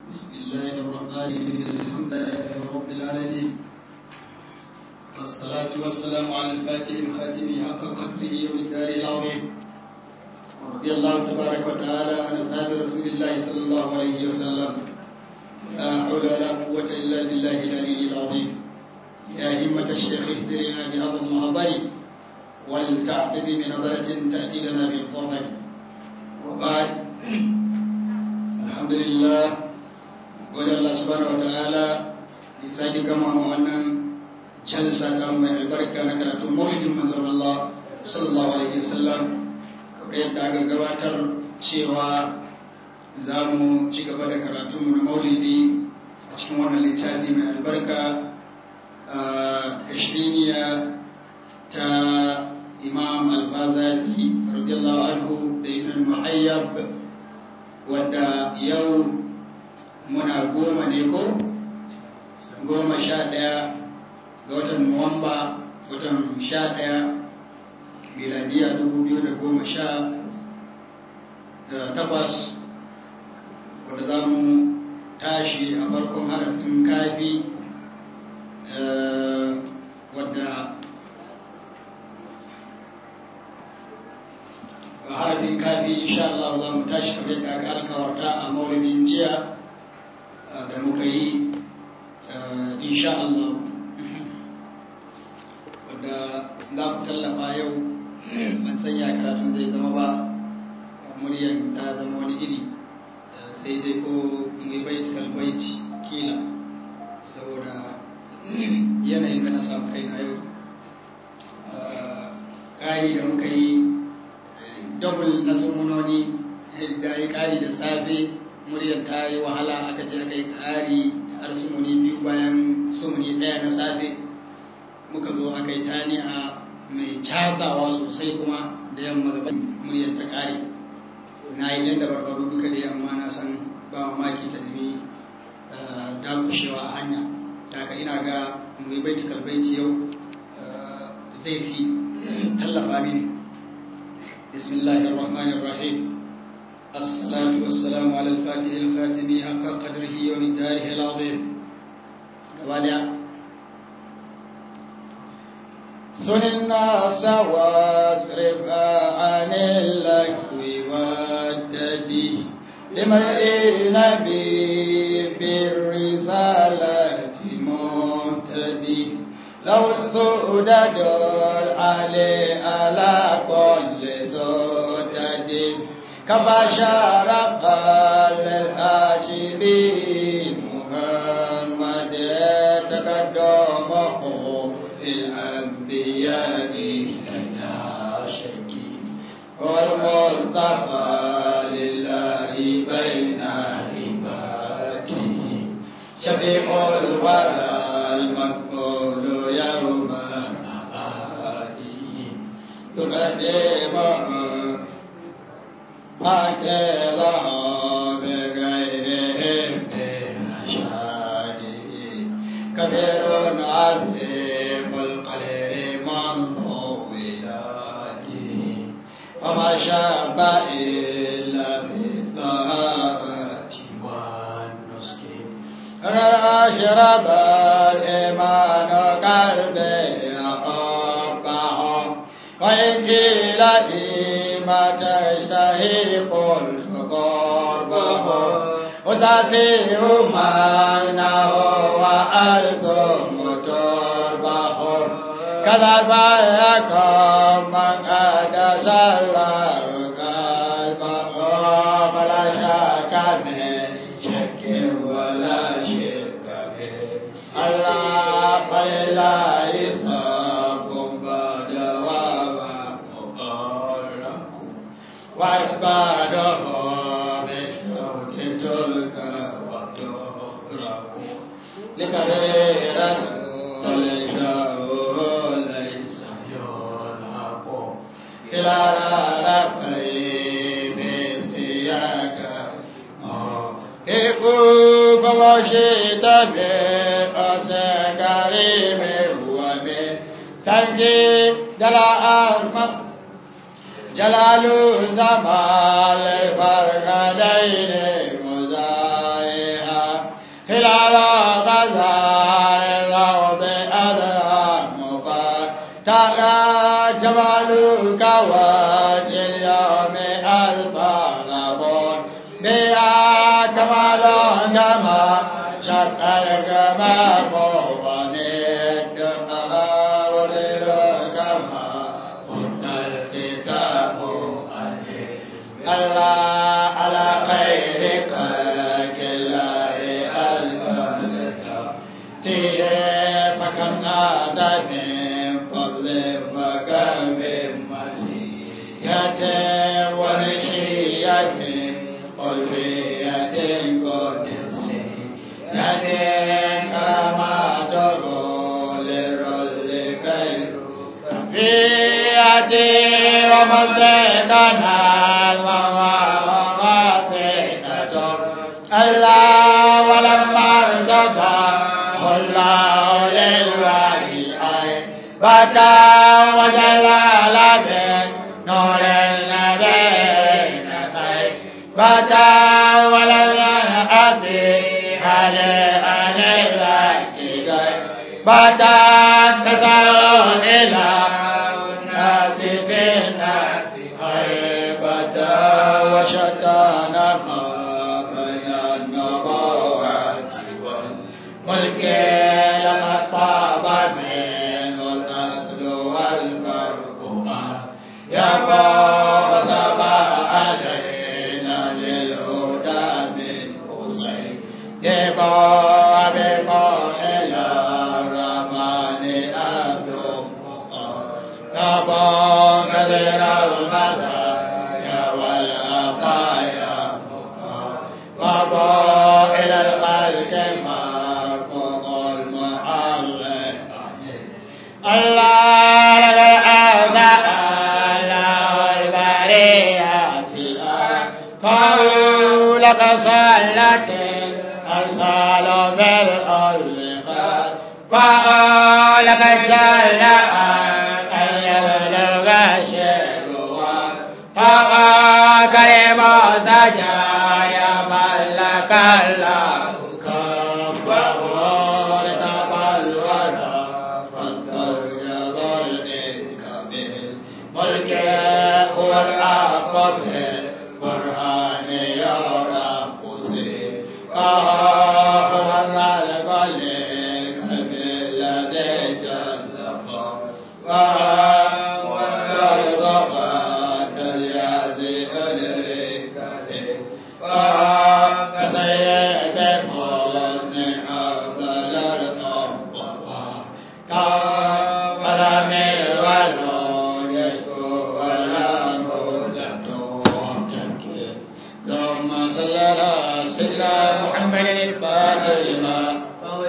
بسم الله الرحمن الرحيم الحمد لله رب العالمين والصلاة والسلام على الفاتح الخاتم حق قدره ومقداره العظيم ورضي الله تبارك وتعالى عن أصحاب رسول الله صلى الله عليه وسلم لا حول ولا قوة إلا بالله العلي العظيم يا همة الشيخ اهدرنا بهذا المهضي ولتعتب بنظرة تأتي لنا بالظفر وبعد الحمد لله wadda Allah subhanahu wata'ala ya sake gama ma wannan jalsa ta mai albarka na karatun maulidin manzon Allah sallallahu alaihi wasallam kamar yadda aka gabatar cewa za mu ci gaba da karatun na maulidi a cikin wannan littafi mai albarka a ishiriniya ta imam al-bazazi radiyallahu anhu da ibn muhayyab wadda yau muna goma ne ko goma sha ɗaya ga watan nuwamba watan sha ɗaya miladiya dubu biyu da goma sha takwas wadda za mu tashi a farkon harafin kafi wadda a harafin kafi insha Allah za mu tashi kamar yadda aka alkawarta a maulidin jiya da muka yi insha Allah wadda za ku tallafa yau ban sanya karatun zai zama ba muryar ta zama wani iri sai dai ko mai baiti kalbaiti kila saboda yanayin da na samu kai na yau ƙari da muka yi double na sumunoni da ya ƙari da safe muryar ta yi wahala aka je aka yi ƙari har sumuni biyu bayan sumuni ɗaya na safe muka zo aka yi tani a mai cazawa sosai kuma da yamma gaba muryar ta ƙare na yi ɗan da barbaru duka da yamma na san ba mamaki ta nemi dakushewa a hanya ta ka ina ga mai baiti kalbaiti yau zai fi tallafa mini bismillahir rahmanir rahim الصلاة والسلام على الفاتح الخاتم حق قدره ومقداره العظيم وبعد سن النفس واصرفها عن اللهو والتدي لمرء نبي بالرسالة مهتدي لو السؤدد علي على كل سؤدد كبشر قال الهاشمي محمد تقدمه في الأنبياء لا شك والمصطفى لله بين عباده شفيع الورى المقبول يوم مآله يقدمه هكذا بغيرهم برشاد كبير عظيم القلب منه ولاده وما شاب إلا في الطهارة والنسك أشرب الإيمان قلبي أقبعه وإن قيل ما تشتهي قلت قربه أسافر معناه وألزم تربه كذا فيكون من أدس الله قلبه فلا شك من شك ولا شك به الله فلا يصاب بعد وعباده بالشوك تلك وتفرق لكري رسول شاءه ليس يلحق إلى رفعي بسياك كيف وشيت بأس كريم ومن تنجي دلاء المقر جلال زمان الفرقدين مزايها خلال غزال الأرض أذهب ترى جمالك وجه اليوم ألفاظ بها كمال كما شق الكمام ونيت أولي كما قلت الكتاب الله على خيرك كلا الكسر تيه فكم نادى من فضل فكم من مسيحة ونشية ألفية قدس يدين كما تقول الرسل خير فياتي ومسيدنا وواسطة الله ولما ارتضى الله للوالي بكى وجلال بن نور النبي بكى ولنا أبي على على بكى كسر إلى الناس بالناس هيبة وشتان ما بين النبوات والملك لما طاب منه الأصل والفرق يبقى وسبع علينا للهدى من حسين يبقى بقى إلى الرحمن أبدو يبقى كثير المزايا والعطايا وبقى إلى الخلق مرفوع المعرف الله للأعداء الله البريات قالوا لك صلت الأنصال بالأرض قالوا لك جل أن يبلغ شيئا فقال كريم سجايا ملك الله كفه لتبلغ فاسترجب الإنكبير ملك هو الأقب قرآن يرى قصير هو الغلق لكبير لدي جلفا وهو الغلق اليازي الركب وكسيد من أفضل الأربعة كفر من ولو يشكو ولا مدة اللهم صل على سيدنا محمد الفاتح لما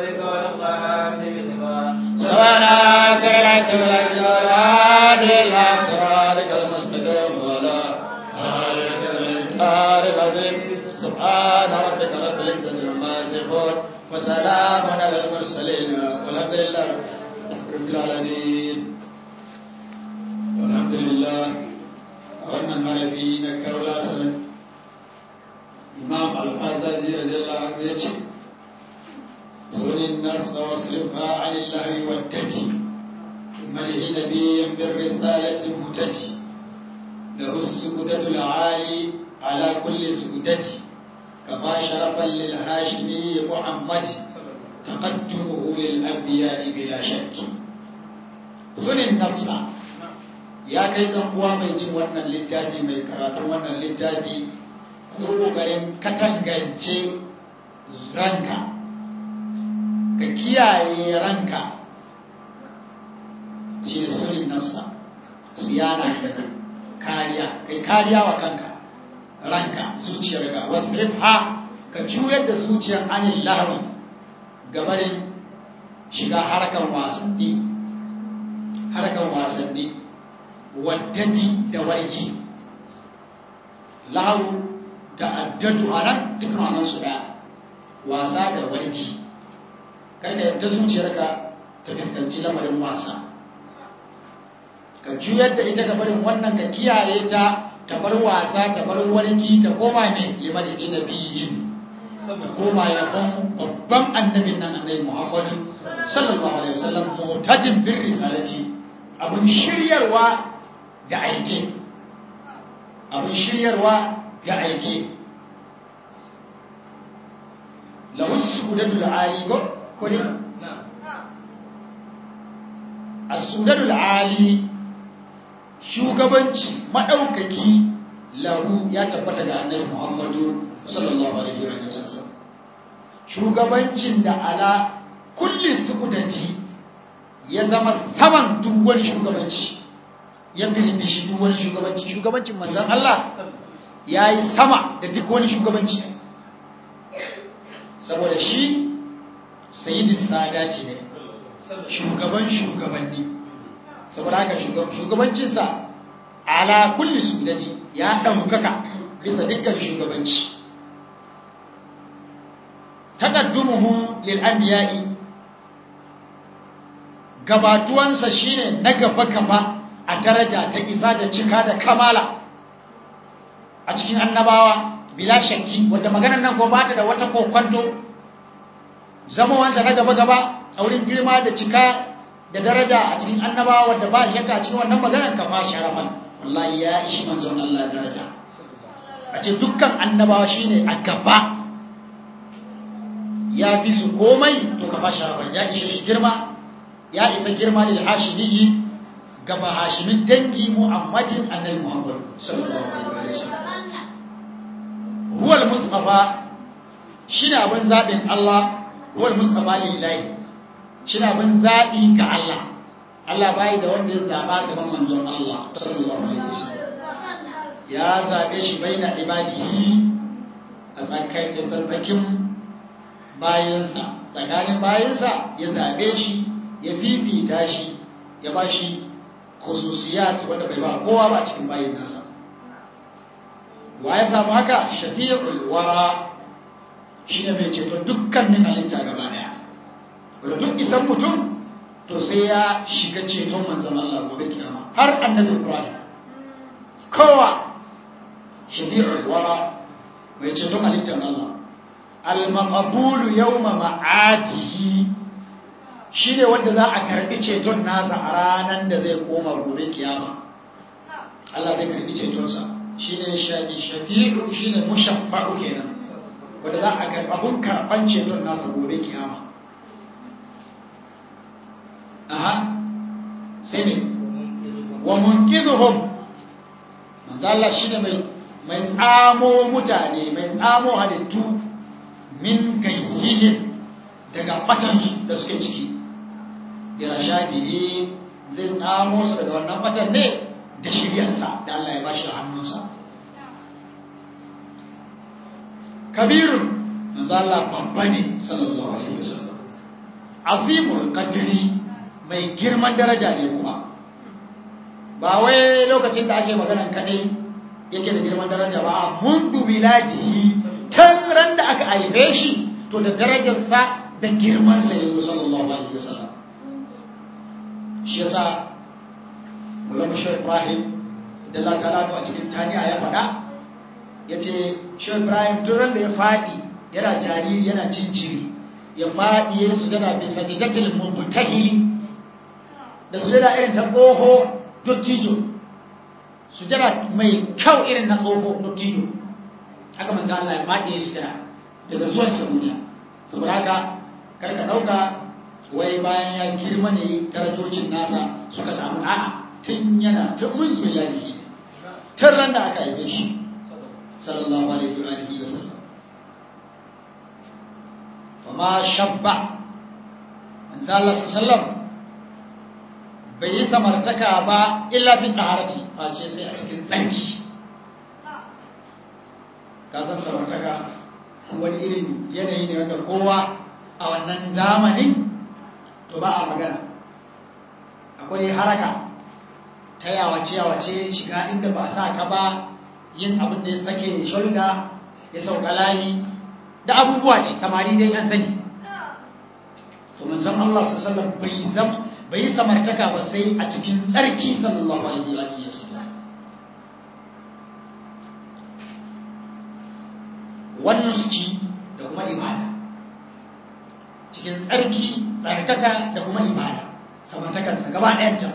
سوانا سيرت الأجراد إلى صراطك المستقيم ولا النار العظيم سبحان ربك رب العزة عما يصفون وسلام على المرسلين والحمد لله رب العالمين والحمد لله wannan mahaifi na kaula sanin imam al-fazazi radiyallahu anhu ya ce sunin nafsa wasrifa anillahi wattati malihi nabiyyin bir risalati mutati lahu sukutatul ali ala kulli sukutati كما شرفا للهاشمي محمد تقدمه للأنبياء بلا شك سن النفس ya kai ɗan uwa mai jin wannan littafi mai karatun wannan littafi ko ƙoƙarin katangance ranka ka kiyaye ranka shi ne sunin nafsa siyana kenan kariya kai kariya wa kanka ranka zuciyarka wasrifha ka juyar da zuciyar anil lahwi gabarin shiga harkan wasanni harkan wasanni waddati da warki lahu da addatu a nan duk ranar su da wasa da warki kada yadda zuciyarka ta fuskanci lamarin wasa ka juyar da ita gabarin wannan ka kiyaye ta ta bar wasa ta bar warki ta koma ne liman na biyin ta koma yabon babban annabin nan annabi Muhammadu sallallahu alaihi wasallam mutajin bir risalati abun shiryarwa da aike abun shiryarwa da aike lahu sudadul ali go ko ne as-sudadul ali shugabanci madaukaki lahu ya tabbata ga annabi Muhammadu sallallahu alaihi wa sallam shugabancin da ala kulli sudati ya zama saman duk wani shugabanci ya bilbi shi duk wani shugabanci shugabancin manzon Allah yayi sama da duk wani shugabanci saboda shi sayyidin sadati ne shugaban shugabanni saboda haka shugabancinsa ala kulli sudati ya ɗaukaka bisa dukkan shugabanci taqaddumuhu lil anbiya'i gabatuwansa shine na gaba gaba a daraja ta isa da cika da kamala a cikin annabawa bila shakki wanda maganar nan ko ba da wata kokwanto zamawansa na gaba gaba a wurin girma da cika da daraja a cikin annabawa wanda ba shakka a cikin wannan maganar ka fa sharafan wallahi ya ishi manzon Allah daraja a ce dukkan annabawa shine a gaba ya fi su komai to ka fa sharafan ya ishe shi girma ya isa girma lil hashimiyyi gaba hashimin dangi muhammadin annabi muhammad sallallahu alaihi wasallam huwa al-mustafa shine abin zabin Allah huwa al-mustafa lillahi shine abin zabi ga Allah Allah bai da wanda ya zaba gaban manzon Allah sallallahu alaihi wasallam ya zabe shi baina ibadihi a tsakanin tsatsakin bayansa tsakanin bayansa ya zabe shi ya fifita shi ya ba shi khususiyat wanda bai ba kowa ba cikin bayin nasa wa ya samu haka shafi'ul wara shine mai ceto dukkanin halitta gaba daya wanda duk isan mutum to sai ya shiga ceton manzon Allah gobe kiyama har annabi Ibrahim kowa shafi'ul wara mai ceton halittar Allah al-maqbulu yawma ma'atihi shi ne wanda za a karbi ceton nasa a ranar da zai koma gobe kiyama Allah zai karbi cetonsa shi ne shafi'u shi ne mushaffa'u kenan wanda za a karbi abun karban ceton nasa gobe kiyama aha sai ne wa munkizuhum manzo Allah shi ne mai tsamo mutane mai tsamo halittu min gayyihin daga batansu da suke ciki irashadihi zai tsamo su daga wannan batan ne da shiryarsa da Allah ya bashi hannunsa kabirun manzo Allah babba ne sallallahu alaihi wasallam azimul qadri mai girman daraja ne kuma ba wai lokacin da ake maganan kadai yake da girman daraja ba mundu biladihi tan ran da aka aife shi to da darajarsa da girmansa yanzu sallallahu alaihi wasallam shi yasa Maulana Shehu Ibrahim da Allah ta'ala a cikin taniya ya faɗa ya ce Shehu Ibrahim turan da ya faɗi yana jariri yana cinciri ya faɗi ya su jada bisa jidatil mubtahili da su jada irin ta tsoho dottijo su jada mai kyau irin na tsoho dottijo haka manzo Allah ya faɗi ya su jada daga zuwan sa duniya saboda haka karka ɗauka wai bayan ya girma ne darajocin nasa suka samu a'a tun yana tun mun zuwa lafiya tun ran da aka haife shi sallallahu alaihi wa alihi wa sallam fa ma shabba manzo Allah sallam bai yi samartaka ba illa bi taharati face sai a cikin tsanki ka san samartaka wani irin yanayi ne wanda kowa a wannan zamanin to ba a magana akwai haraka ta yawace-yawace shiga inda ba sa ka ba yin abin da ya sake shulda ya sauka layi da abubuwa ne samari dai an sani to manzon Allah sallallahu bai zam bai yi samartaka ba sai a cikin tsarki sallallahu alaihi wa sallam wannan suci da kuma ibada cikin tsarki tsarkaka da kuma ibada samartakarsa gaba ɗayanta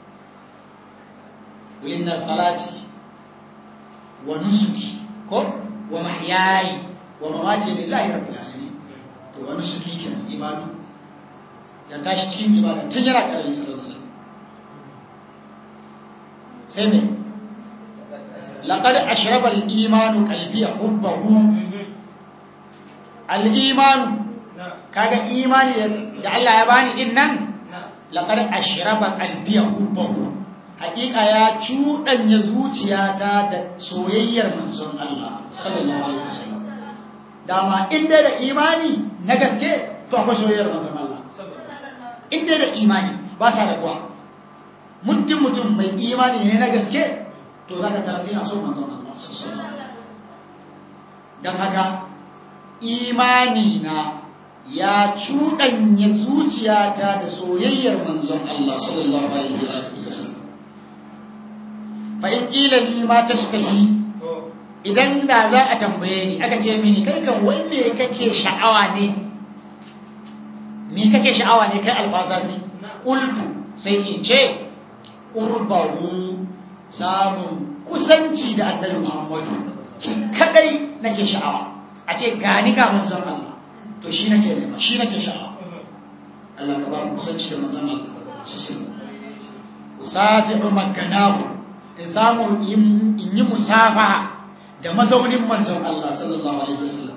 inna salati wa nusuki ko wa mahyayi wa mamati lillahi rabbil alamin to wa nusuki kenan ibadu ya tashi cikin ibada tun yana karami sallallahu alaihi wasallam sai ne laqad ashraba al-imanu qalbi hubbahu al-imanu kaga imani da Allah ya bani din nan laqad ashraba qalbi hubbahu haƙiƙa ya cuɗanya zuciyata da soyayyar manzon Allah sallallahu alaihi wasallam dama inda da imani na gaske to akwai soyayyar manzon Allah inda da imani ba sa da kuwa mutum mutum mai imani ne na gaske to zaka tara sai na so manzon Allah sallallahu alaihi dan haka imani na ya cuɗanya zuciyata da soyayyar manzon Allah sallallahu alaihi wasallam fa'in ƙilali ma ta stahi idan da za a tambaye ni aka ce mini kai kan wai me kake sha'awa ne me kake sha'awa ne kai alfazazi ƙultu sai in ce ƙurbaru samun kusanci da annabi muhammadu shi kadai nake sha'awa a ce gani ga manzon Allah to shi nake nema shi nake sha'awa Allah ka ba mu kusanci da manzon Allah su sun usafi'u makanahu in samu in yi musafaha da mazaunin manzon Allah sallallahu alaihi wasallam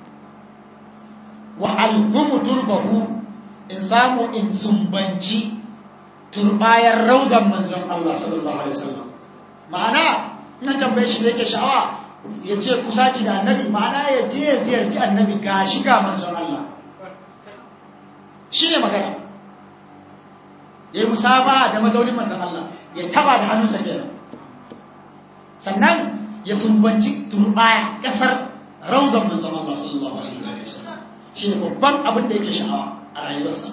wa alhumu turbahu in samu in sumbanci turbayar raudan manzon Allah sallallahu alaihi wasallam ma'ana ina tambaye shi da yake sha'awa ya ce kusaci da annabi ma'ana ya je ya ziyarci annabi ga shiga manzon Allah shi ne magana ya yi musafaha da mazaunin manzon Allah ya taba da hannunsa kenan sannan ya sumbanci turbaya kasar raudan manzon Allah sallallahu alaihi wa sallam shi ne babban abin da yake sha'awa a rayuwarsa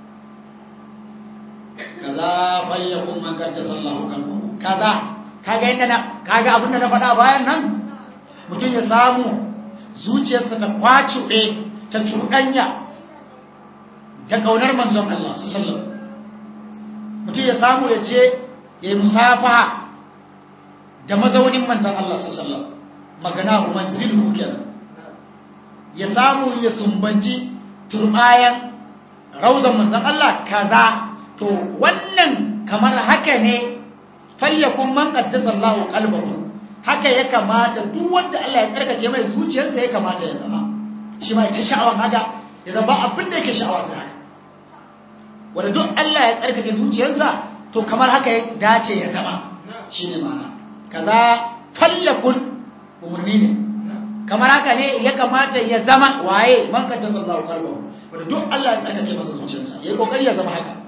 kaza fayyakun man kaddasa Allahu kalbuhu kaza kaga yadda na kaga abin da na faɗa bayan nan mutum ya samu zuciyarsa ta kwacuɗe ta cuɗanya da ƙaunar manzon Allah sallallahu alaihi mutum ya samu ya ce ya yi musafaha da mazaunin manzan Allah su sallam magana manzilhu kenan ya samu ya sumbanci turbayan rauzan manzan Allah kaza to wannan kamar haka ne falyakun man qaddasa Allahu qalbahu haka ya kamata duk wanda Allah ya karkace mai zuciyarsa ya kamata ya zama shi ma ita sha'awan haka ya zama abin da yake sha'awa sai haka wanda duk Allah ya karkace zuciyarsa to kamar haka ya dace ya zama shine ma'ana kaza fallakun umarni ne kamar haka ne ya kamata ya zama waye man kadda sallahu qalbahu wanda duk Allah ya tsaka masa zuciyarsa yayi kokari ya zama haka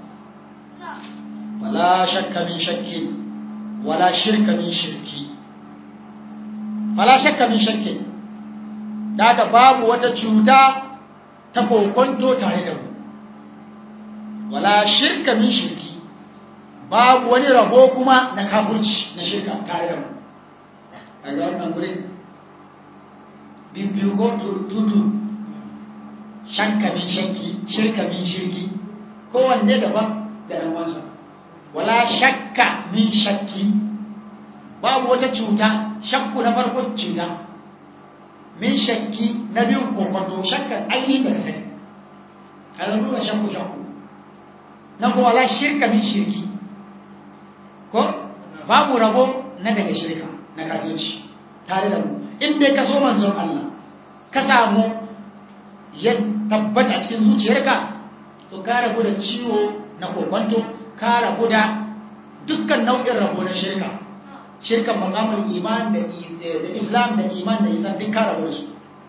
wala shakka min shakki wala shirka min shirki wala shakka min shakki daga babu wata cuta ta kokonto tare da mu wala shirka min shirki babu wani rabo kuma na kafurci na shirka tare da mu a ga wannan wurin bibiyu ko tutu shakka min shakki shirka min shirki kowanne daban da ɗan wansa wala shakka min shakki babu wata cuta shakku na farko cuta min shakki na biyun kokonto shakkan ainihin da ka sani ka zama duka shakku shakku nan kuma wala shirka min shirki ko babu rabo na daga shirka na kafirci tare da mu in dai ka so manzon Allah ka samu ya tabbata cikin zuciyarka to ka rabu da ciwo na kokonto ka rabu da dukkan nau'in rabo na shirka shirkan makamul iman da islam da iman da isan duk ka rabu da su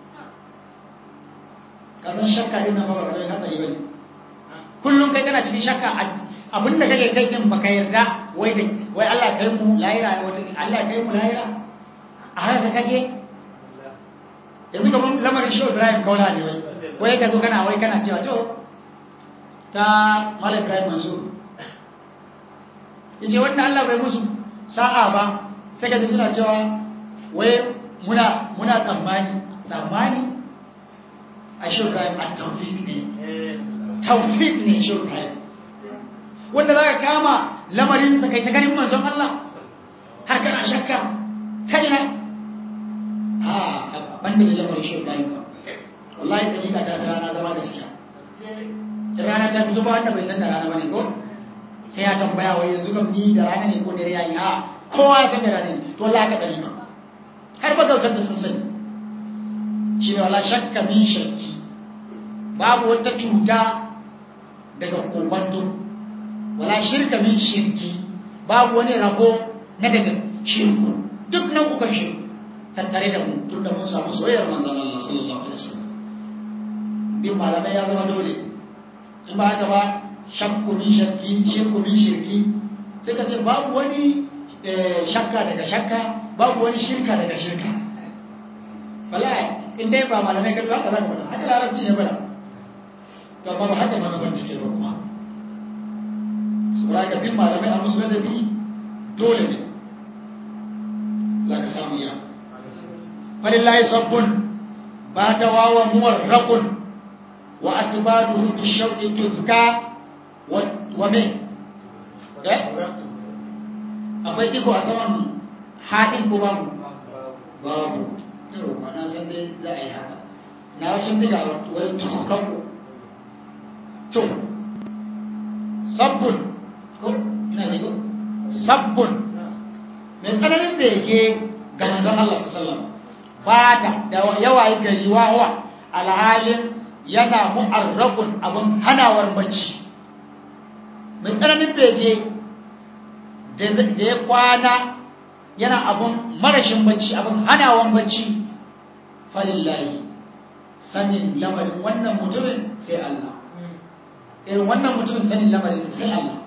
kasan shakka din nan ba ba da hatsari bane kullum kai kana cikin shakka abinda kake kai din baka yarda wai da wai Allah kai mu lahira wata Allah kai mu lahira a haka kake yanzu kamar lamarin shi Ibrahim kaula ne wai wai ka zo kana wai kana cewa to ta Malam Ibrahim Mansur yace wannan Allah bai musu sa'a ba sai ka ji suna cewa wai muna muna tsammani tsammani a shirka a taufik ne taufik ne shirka wanda za ka kama lamarinsa kai ta ganin manzon Allah har kana shakka ta ina a banda da lamarin shirka yi kan wallahi dalika ta rana zama gaskiya ta rana ta fito ba wanda bai san da rana bane ko sai ya tambaya wai yanzu kam ni da rana ne ko dare yayi a kowa ya san da rana ne to wallahi ka dalika har ba gautar da sun sani shi ne wala shakka min shakki babu wata cuta daga kokonto wala shirka min shirki babu wani rabo na daga shirku duk nau'ukan shirku tattare da mu tun da mun samu soyayyar manzon Allah sallallahu alaihi wasallam bin malamai ya zama dole in ba haka ba shakku min shirki shirku min shirki sai ka ce babu wani shakka daga shakka babu wani shirka daga shirka wallahi in dai ba malamai kai haka za ka faɗa haka larabci ne bada to amma ba haka manufar take ba kuma saboda ka bin malamai a musu ladabi dole ne za ka samu ya falillahi sabbun ba ta wawa muwarraqun wa atbaduhu bi shawqi tuzka wa me eh akwai iko a saman haɗin ko babu babu yau ma na san dai za a yi haka na wasu diga wani tuhukaku to sabbun ko ina ne ko sabbun mai tsananin bege ga manzon Allah sallallahu fata da yawayi gari wawa alhalin yana mu'arrabun abin hanawar bacci mai tsananin bege da ya kwana yana abin marashin bacci abin hanawan bacci falillahi sanin lamarin wannan mutumin sai Allah irin wannan mutumin sanin lamarin sai Allah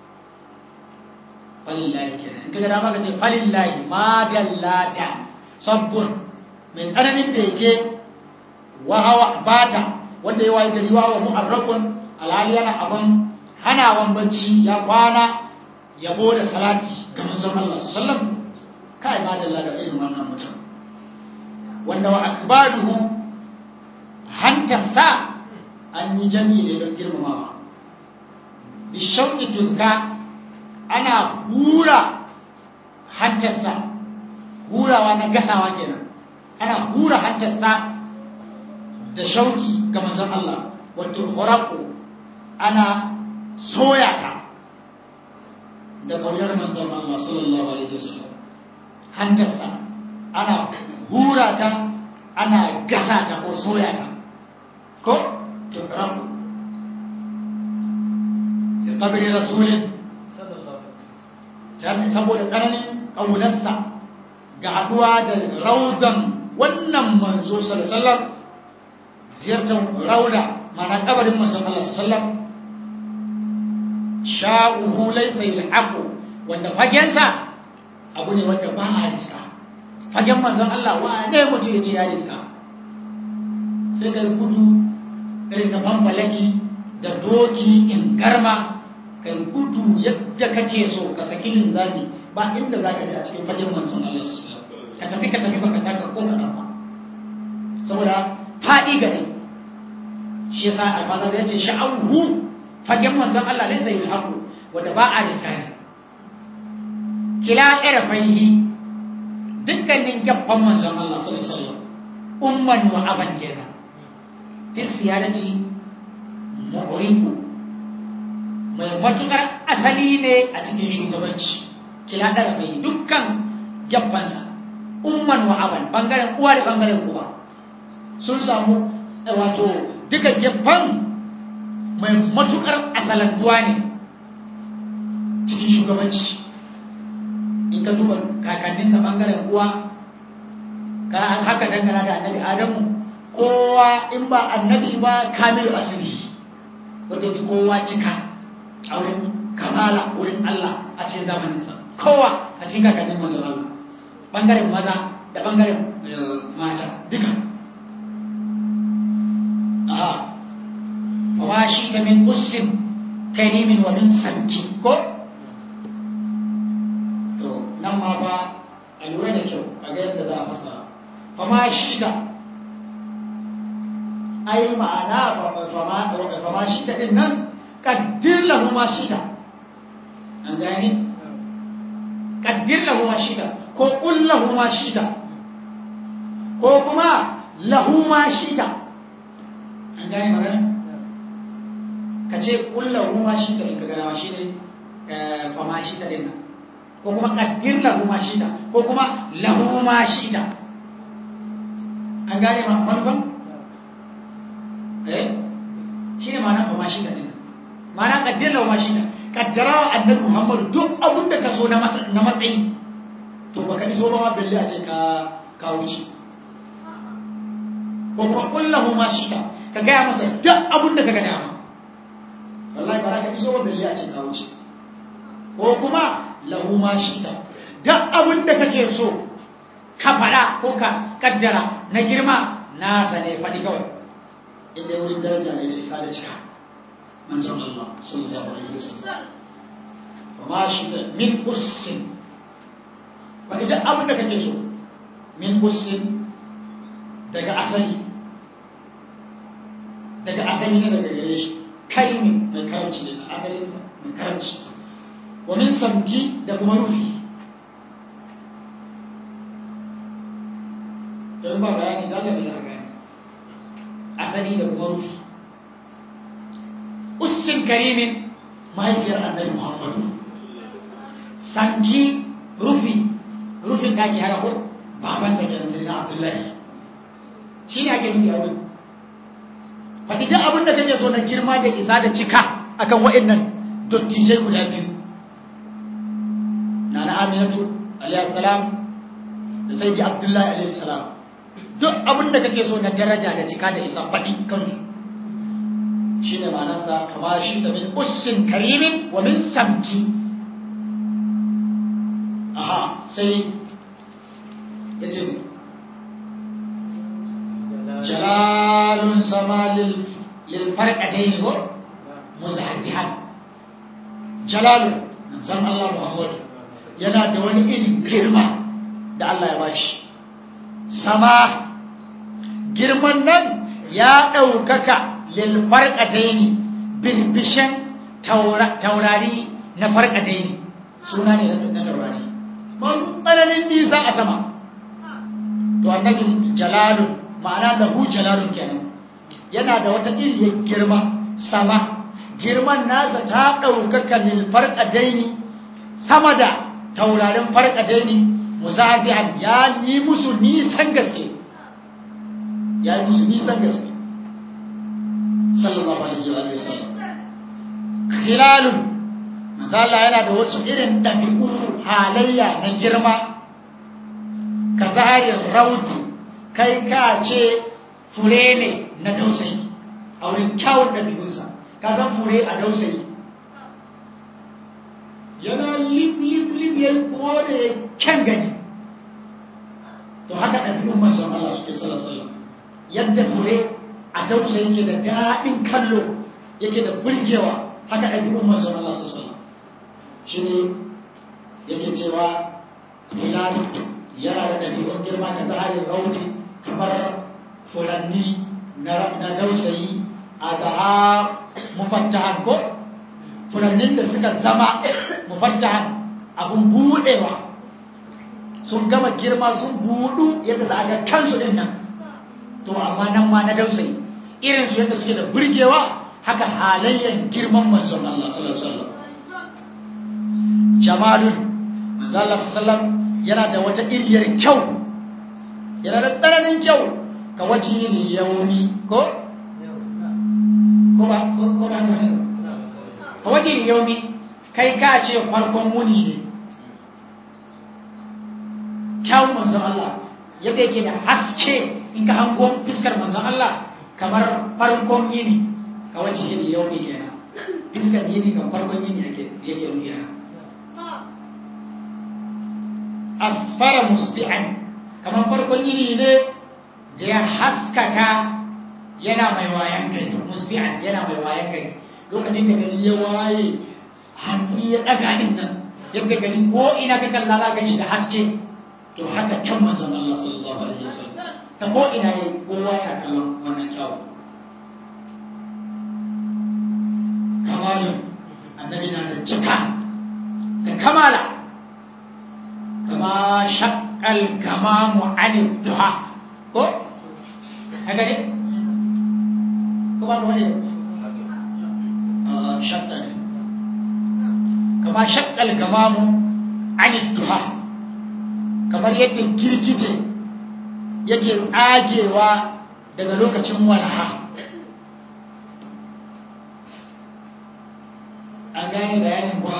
falillahi kenan in kaga dama ka ce falillahi ma dallata sabbun mai tsananin bege wahawa bata wanda ya wayi gari wawa mu'arrakun alhali yana abin hanawan bacci ya kwana yabo da salati ga manzon Allah sallallahu alaihi wasallam kai ma da da irin wannan mutum wanda wa akbaruhu hantarsa an yi jami'i ne don girmamawa bishauƙi tuzka ana hura hantarsa hurawa na gasawa kenan ana hura hantarsa da shauki ga manzon Allah wato horaku ana soya ta da kaunar manzon Allah sallallahu alaihi wasallam hantarsa ana hura ta ana gasa ta ko soya ta ko tukramu da kabiri rasulin saboda tsananin ƙaunarsa ga haduwa da raudan wannan manzo sallallahu ziyartar rauda mana kabarin manzon Allah sallallahu sha'uhu laysa yulhaqu wanda fagensa abu ne wanda ba a riska fagen manzon Allah wa ne mutum ya ce ya riska sai kai gudu irin na bambalaki da doki in garma kai gudu yadda kake so ka saki linzami ba inda za ka ji a cikin fagen manzon Allah sallallahu ka tafi ka tafi baka taka ko ka ba saboda faɗi gare shi yasa alfaza ya ce sha'awu fagen manzon Allah laysa yulhaqu wanda ba a risani kila irfaihi dukkanin gaban manzon Allah sallallahu alaihi wasallam umman wa aban kenan fi siyarati mu'riku mai matukar asali ne a cikin shugabanci kila irfaihi dukkan gabansa umman wa aban bangaren uwa da bangaren uwa sun samu wato duka gefen mai matukar asalantuwa ne cikin shugabanci in ka duba kakanninsa bangaren uwa ka haka dangana da annabi adamu kowa in ba annabi ba kamilu asiri wanda fi kowa cika a wurin kamala wurin Allah a cikin zamaninsa kowa a cikin kakannin manzon Allah bangaren maza da bangaren mata duka aha wa shi ka min ussin karimin wa min sanki ko to nan ma ba a lura da kyau a ga yadda za a fasa fa ma shi ka ai ma'ana fama shi ta din nan kaddir lahu ma shi ta an gane kaddir lahu ma shi ta ko qul lahu ma shi ta ko kuma lahu ma shi ta an gane magana ka ce qul lahu ma shi ta in ka gana shi ne fama shi ta din nan ko kuma kaddir lahu ma shi ta ko kuma lahu ma shi ta an gane manufan eh shi ne ma'ana ba mashi ɗin ma'ana ƙaddara wa mashi ƙaddara wa annabi muhammadu duk abin da ka so na matsayi to ba ka iso ba ma belle a ce ka wuce ko kuma kullahu mashi ka ka gaya masa duk abin da ka gada ma wallahi ba ka iso ba belle a ce ka wuce ko kuma lahu mashi ta duk abin da kake so ka faɗa ko ka kaddara na girma nasa ne faɗi kawai inda wurin daraja ne da isa da cika manzon Allah sallallahu alaihi wasallam fa ma shi da min ussin faɗi duk abin da kake so min ussin daga asali daga asali ne daga gare shi kai ne mai karanci ne na asalinsa mai karanci wa min samki da kuma rufi don ba bayani dole ne ya gani asali da kuma rufi ussin karimin mahaifiyar annabi muhammadu sanki rufi rufin daki haka ko babansa kenan sai na abdullahi shi ne ake nufi a wurin faɗi duk abin da kake so na girma da isa da cika akan waɗannan dottijai guda biyu na na aminatu alayhi salam da sai abdullahi alayhi salam duk abin da kake so na daraja da cika da isa faɗi kansu shi ne manansa kama shi da min ussin karimin wa min samki aha sai ya ce jalalun sama lilfarƙadai ne ko muzahzihan jalalun san Allah Muhammadu yana da wani irin girma da Allah ya bashi sama girman nan ya ɗaukaka lilfarƙadaini birbishen taurari na farƙadaini suna ne na taurari masu tsananin nisa a sama to annabi jalalun ma'ana lahu jalalun kenan yana da wata iriyar girma sama girman nasa ta ɗaukaka lilfarƙadaini sama da taurarin farƙadaini muzafi'an ya yi musu nisan gaske ya yi musu nisan gaske sallallahu alaihi wa sallam khilalun manzo Allah yana da wasu irin dabi'u halayya na girma ka zaharin rautu kai ka ce fure ne na dausayi a wurin kyawun ɗabi'unsa ka san fure a dausayi yana lip lip lip ya kore kyan gani to haka ɗabi'un manzon Allah suke sallallahu yadda fure a dausa yake da daɗin kallo yake da burgewa haka ɗabi'un manzon Allah sallallahu shi ne yake cewa hilal yana da ɗabi'un girma da zaharin rauni kamar furanni na dausayi a daha mufattahan ko furannin da suka zama mufattahan abun buɗewa sun gama girma sun buɗu yadda za a ga kansu ɗin nan to amma nan ma na dausayi irin su yadda suke da burgewa haka halayyan girman manzon Allah sallallahu alaihi wasallam jamalun manzon Allah sallallahu alaihi wasallam yana da wata iriyar kyau yana da tsananin kyau ka waje ne yaumi ko ko ba ko ba ne ka waje ne yaumi kai ka ce farkon muni ne kyawun manzon Allah yadda yake da haske in ka hango fiskar manzon Allah kamar farkon yini ka wace yini yau ne kenan fiskar yini kan farkon yini yake yake nufi yana asfara musbi'an kamar farkon yini ne da ya haskaka yana mai wayan gari musbi'an yana mai wayan gari lokacin da gari ya waye hannu ya daga din nan yadda gari ko ina ka kalla za ka shi da haske to haka can manzon Allah sallallahu alaihi wasallam ta ko ina yayi kowa yana kallon wannan kyawu kamalun annabi na da cika da kamala kama shakkal kamamu anil duha ko haka ne ko ba wani shakka ne kama shakkal kamamu anil duha kamar yadda girgije yake tsagewa daga lokacin walaha an gane bayanin kuwa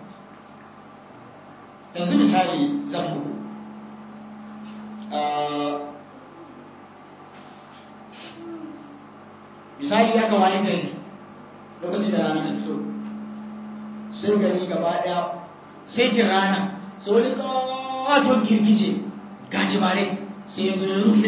yanzu misali zan muku misali ya ga wani gari lokacin da rana ta fito sai gari gaba daya sai kin rana sai wani kawaton girgije gajimare sai ya zo ya rufe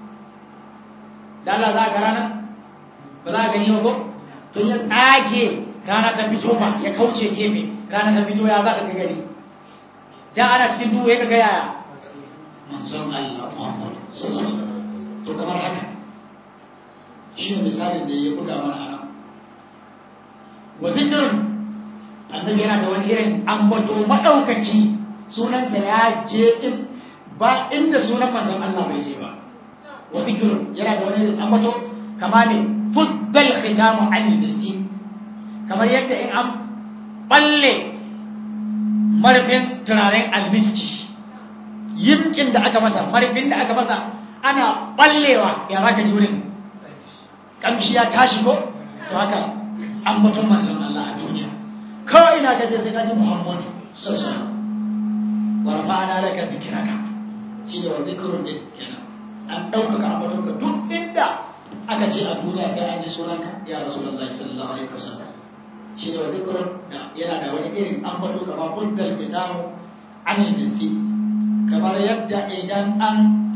da Allah za a ga rana ba za a gani ba ko to ya tsage rana ta fito ba ya kauce gefe rana ta fito ya za ka gari da ana cikin duhu ya ga yaya manzon Allah Muhammad to kamar haka shi ne misalin da ya buga mana ana wa zikrun annabi yana da wani irin ambato madaukaki sunansa ya je in ba inda sunan manzon Allah bai je ba wa zikrun yana da wani irin ambato kama ne fuddal khitamu anil miskin kamar yadda in an balle marfin turaren almiski yimkin da aka masa marfin da aka masa ana ballewa ya baka jurin kamshi ya tashi ko to haka an mutum manzon Allah a duniya kawai ina gaje sai kaji Muhammadu sallallahu alaihi wa rafa'ana laka dhikraka shi ne wa zikrun din kenan an ɗaukaka ambatonka duk inda aka ce a duniya sai an ji sunanka ya rasulullahi sallallahu alaihi wasallam shi ne wa zikrun yana da wani irin ambato kamar buddal fitamu anil miski kamar yadda idan an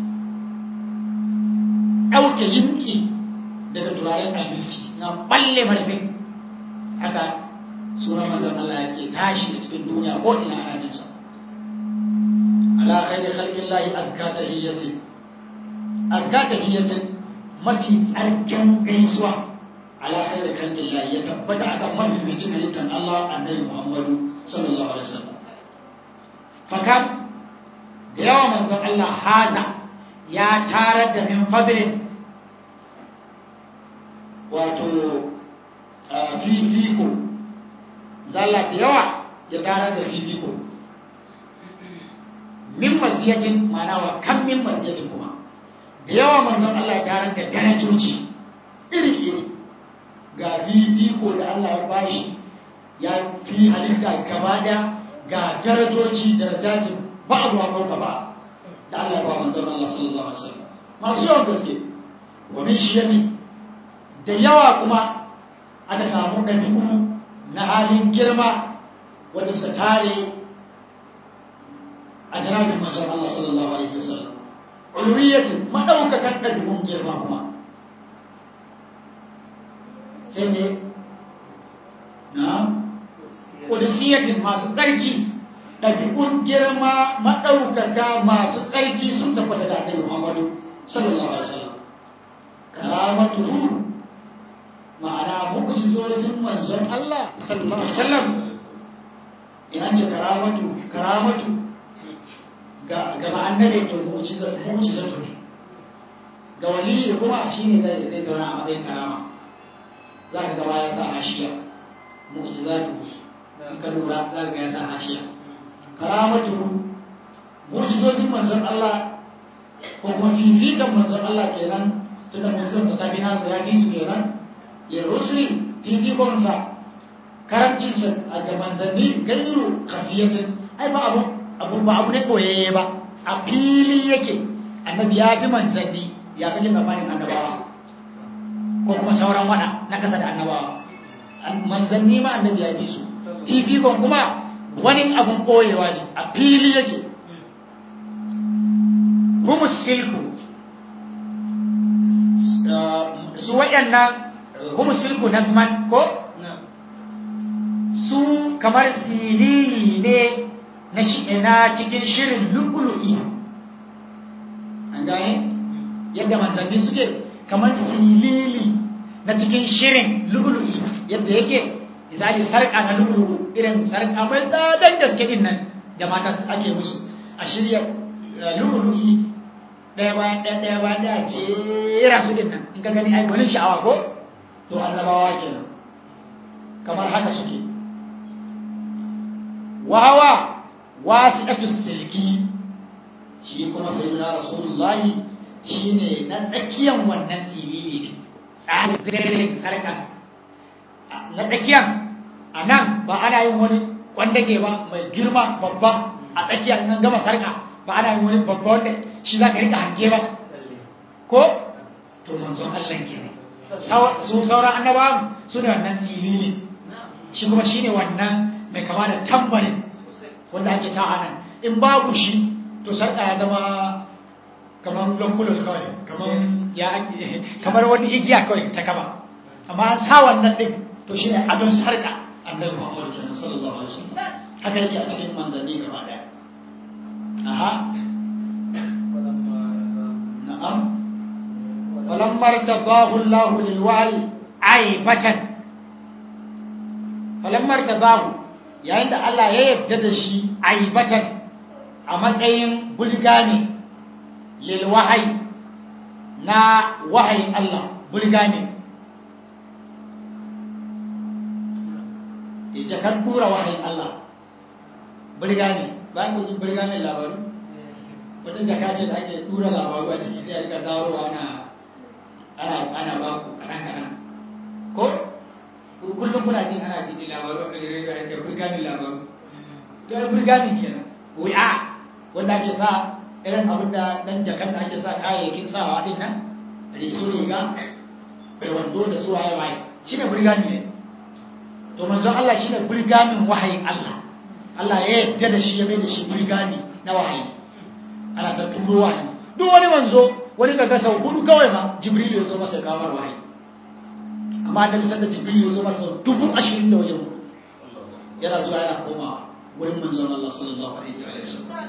ɗauke yinki daga turaren almiski na balle marfin haka sunan manzon Allah yake tashi a cikin duniya ko ina ana jin sa ala khairi khalqillahi azka tahiyyati azka tahiyyati mafi tsarkin gaisuwa ala khairi khalqillahi ya tabbata akan mafi bicin halittar Allah annabi Muhammadu sallallahu alaihi wasallam fakam da yawa manzon Allah hada ya tarar da min fadlin wato fifiko zalla da yawa ya tarar da fifiko min maziyacin mana wa kan min maziyacin kuma da yawa manzon Allah ya tarar da darajoji iri-iri ga fifiko da Allah ya bashi ya fi halitta gaba da ga darajoji darajajin ba a ruwa kauka ba da Allah ya ba manzon Allah sallallahu alaihi wasallam masu yawan gaske wa min shiyami da yawa kuma aka samu ɗabi'u na halin girma wanda suka tare a janabin manzon Allah sallallahu alaihi wasallam ulwiyatin madaukakan ɗabi'un girma kuma sai ne na kudusiyatin masu tsarki ɗabi'un girma maɗaukaka masu tsarki sun tabbata da annabi Muhammadu sallallahu alaihi wasallam karamatuhu ma'ana mu'jizozin manzon Allah sallallahu alaihi wasallam ina ce karamatu karamatu ga ga annabi to mu'jiza mu'jizatu ne ga wali kuma shine zai zai zauna a matsayin karama za ka ga ya sa hashiya mu'jizatu in ka lura za ka ga ya sa hashiya karamatu mu'jizozin manzon Allah ko kuma fifikan manzon Allah kenan tunda mu'jizan ta fi nasu ya fi su kenan ya rusri fifikonsa karancinsa a ga manzanni gairu kafiyatin ai ba abu abu ba abu ne koyayye ba a fili yake annabi ya fi manzanni ya fi labarin annabawa ko kuma sauran wada na kasa da annabawa manzanni ma annabi ya fi su fifikon kuma wani abun koyewa ne a fili yake humus silku su waɗannan kuma silku nasman ko su kamar siriri ne na na cikin shirin lu'ulu'i an gane yadda manzanni suke kamar silili na cikin shirin lu'ulu'i yadda yake misali sarƙa na lulu irin sarƙa mai tsadan gaske din nan da mata ake musu a shirya lulu'i ɗaya bayan ɗaya ɗaya bayan ɗaya jera su din nan in ka gani ai gwanin sha'awa ko to annabawa kenan kamar haka suke wahawa wasi'atu silki shi kuma sayyidina rasulullahi shine na tsakiyan wannan siriri ne tsarin zirin sarka na tsakiyan a nan ba ana yin wani kwandage ba mai girma babba a tsakiyar nan gama sarka ba ana yin wani babba wanda shi za ka rika hange ba ko to manzon Allah ke ne su sauran annabawan su ne wannan siriri shi kuma shine wannan mai kama da tambarin wanda ake sa a nan in babu shi to sarka ya zama kamar lankulon kawai kamar wani igiya kawai ta kama amma an sa wannan din to shi ne adon sarka annabi muhammadu kenan sallallahu alaihi wasallam haka yake a cikin manzanni gaba daya aha na'am falamma tabahu Allahu lil wa'i aibatan falamma tabahu yayin da Allah ya yarda da shi aibatan a matsayin bulgani lil wahayi na wahayin Allah bulgani ita kan tura wahayin Allah bulgani bayan gudun bulgani labaru wata jaka ce da ake tura labaru a ciki sai aka zaro ana ana ana ba ku kanan kanan ko kullum kuna jin ana jin labaru a rediyo ake bulgani labaru to ai bulgani kenan wi'a wanda ake sa irin abin da dan jakan da ake sa kayayyakin sawa din nan su riga bai wando da su waye waye shi ne burgani ne to manzon Allah shi ne burganin wahayin Allah Allah ya yadda da shi ya mai da shi burgani na wahayi ana ta turo wahayi duk wani manzo wani kaga sau hudu kawai ma jibril ya zo masa kamar wahayi amma annabi sanda jibril ya zo masa dubu ashirin da wajen yana zuwa yana komawa wurin manzon Allah sallallahu alaihi wa sallam